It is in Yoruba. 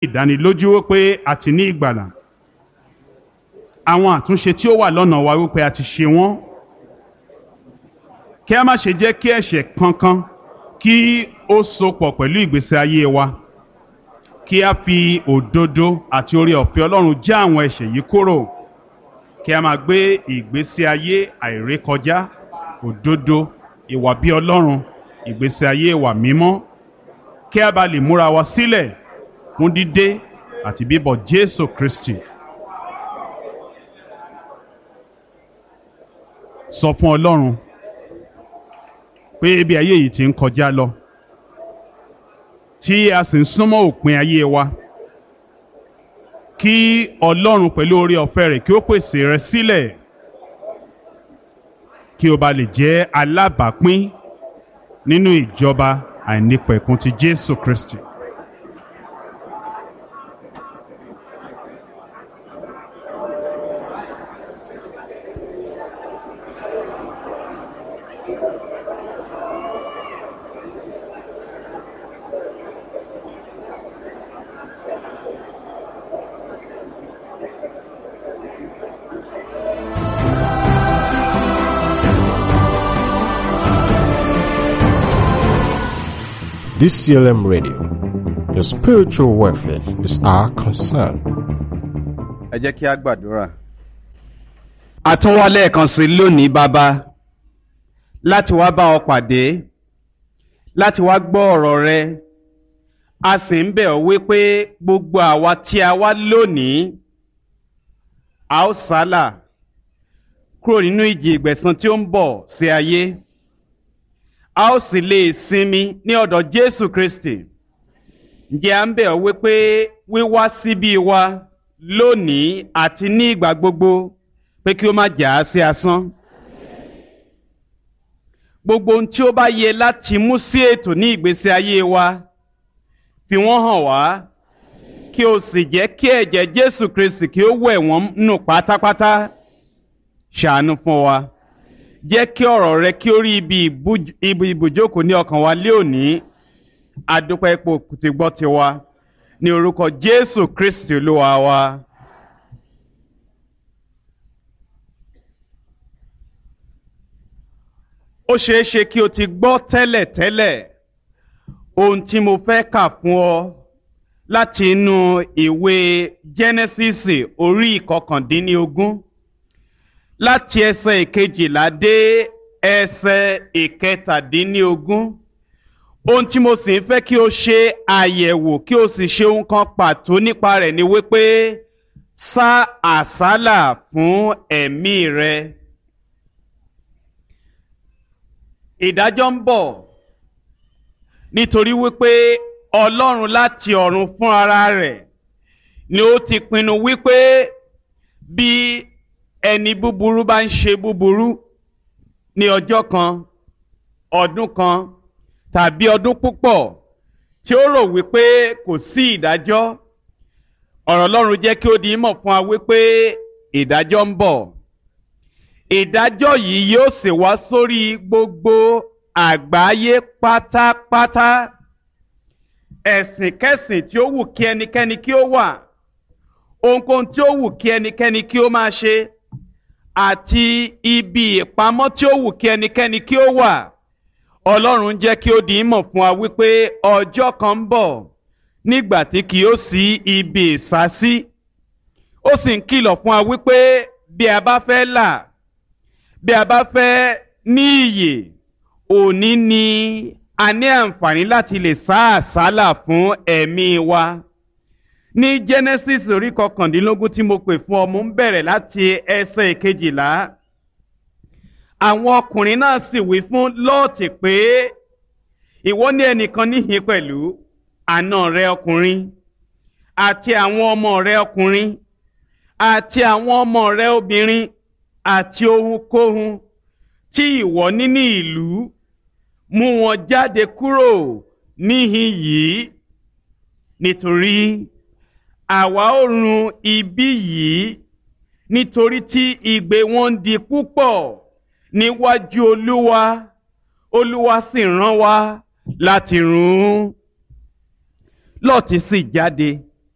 ìdánilójú wípé a ti ní ìgbàlà àwọn àtúnṣe tí ó wà lọ́nà wa wípé a ti ṣe wọ́n kí a má ṣe jẹ́ kí ẹ̀ṣẹ̀ kankan kí ó sopọ̀ pẹ̀lú ìgbésí ayé wa kí a fi òdodo àti oore ọ̀fẹ́ Ọlọ́run já àwọn ẹ̀ṣẹ̀ yìí kúrò kí a máa gbé ìgbésí ayé àìrékọjá òdodo ìwà bí Ọlọ́run ìgbésí ayé ìwà mímọ́ kí a bá lè múra wa sílẹ̀ fún dídé àti bíbọ̀ Jésù Kristi. sọ fún Ọlọ́run pé ibi ayé yìí ti ń kọjá lọ tí a sì ń súnmọ́ òpin ayé wa kí Ọlọ́run pẹ̀lú oore ọ̀fẹ́ rẹ̀ kí ó pèsè rẹ sílẹ̀ kí o bá lè jẹ́ alábàápín nínú ìjọba àìnípẹ̀kun ti Jésù Kristi. DCLM Radio. Your spiritual welfare is our concern. ẹ jẹ́ kí a gbàdúrà. a tún wá lẹ́ẹ̀kan sí lónìí bàbá láti wá bá ọ pàdé láti wá gbọ́ ọ̀rọ̀ rẹ a sì ń bẹ̀ ọ́ wípé gbogbo àwa tí a wá lónìí a ó sálà kúrò nínú ìjì ìgbẹ̀san tí ó ń bọ̀ sí ayé a ó sì lè sinmi ní ọ̀dọ̀ Jésù Kristi ǹjẹ́ à ń bẹ̀ ọ́ wípé wíwá síbí wa lónìí àti ní ìgbà gbogbo pé kí ó má jà á sí asán. gbogbo ohun tí ó bá yẹ láti mú sí ètò ní ìgbésí ayé wa fi wọ́n hàn wá kí o sì jẹ́ kí ẹ̀jẹ̀ Jésù Kristi kí ó wẹ̀ wọ́n nù pátápátá ṣàánú fún wa jẹ́ kí ọ̀rọ̀ rẹ kí ó rí ibi ibùjókòó ní ọkàn wa lé òní adúpẹ́ ipò tí gbọ́ ti wa ní orúkọ Jésù Kristi Olúwa wa. ó ṣeé ṣe kí o ti gbọ́ tẹ́lẹ̀ tẹ́lẹ̀ ohun tí mo fẹ́ kà fún ọ láti inú ìwé Jẹ́nẹ́sísì orí ìkọkàndínlógún láti ẹsẹ̀ ìkejìlá dé ẹsẹ̀ ìkẹtàdínlógún ohun tí mo sì ń fẹ́ kí o ṣe àyẹ̀wò kí o sì ṣe ohun kan pàtó nípa rẹ̀ ni wípé sá àsálà fún ẹ̀mí rẹ. ìdájọ́ ń bọ̀ nítorí wípé Ọlọ́run láti ọ̀run fún ara rẹ̀ ni ó ti pinnu wípé bí ẹni búburú bá ń ṣe búburú ní ọjọ́ kan ọdún kan tàbí ọdún púpọ̀ tí ó rò wípé kò sí ìdájọ́ ọ̀rọ̀ Ọlọ́run jẹ́ kí ó di mọ̀ fún wa wípé ìdájọ́ ń bọ̀ ìdájọ́ yìí yóò sì wá sórí gbogbo àgbáyé pátápátá ẹ̀sìnkẹ́sìn tí ó wù kí ẹnikẹ́ni kí ó wà ohunkóhun tí ó wù kí ẹnikẹ́ni kí ó máa ṣe àti ibi ìpamọ́ tí ó wù kí ẹnikẹ́ni kí ó wà ọlọ́run jẹ́ kí ó di mọ̀ fún wa wípé ọjọ́ kan ń bọ̀ nígbà tí kì yóò sí ibi ìsásí ó sì ń kìlọ̀ fún wa wípé bí a bá fẹ́ là bí a bá fẹ́ ní iyè òní ni a ní àǹfààní láti lè sá àsálà fún ẹ̀mí wa ní Genesis orí kọkàndínlógún tí mo pè fún ọ mo ń bẹ̀rẹ̀ láti ẹsẹ̀ ìkejìlá àwọn ọkùnrin náà sì wí fún lọ́ọ̀tì pé ìwọ ní ẹnìkan níhìn pẹ̀lú àna rẹ ọkùnrin àti àwọn ọmọ rẹ ọkùnrin àti àwọn ọmọ rẹ obìnrin àti ohunkóhun tí ìwọ ní ní ìlú mú wọn jáde kúrò níhìn yìí nítorí àwa ó run ibi yìí nítorí tí igbe wọn ń di púpọ̀ níwájú olúwa olúwa sì rán wa láti run ún lọ́ọ̀tì sì jáde